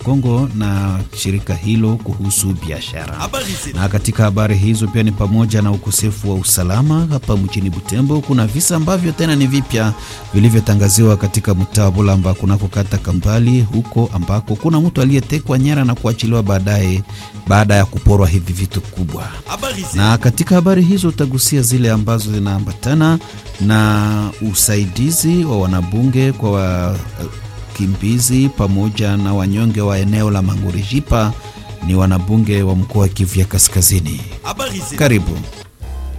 Kongo na shirika hilo kuhusu biashara. Na katika habari hizo pia ni pamoja na ukosefu wa usalama hapa mjini Butembo. Kuna visa ambavyo tena ni vipya vilivyotangaziwa katika mtaa wa Bulamba kunako kata Kambali, huko ambako kuna mtu aliyetekwa nyara na kuachiliwa baadaye baada ya kuporwa hivi vitu kubwa. Na katika habari hizo utagusia zile ambazo zinaambatana na usaidizi wa wanabunge kwa wakimbizi pamoja na wanyonge wa eneo la Mangurijipa, ni wanabunge wa mkoa wa Kivu ya Kaskazini. Karibu.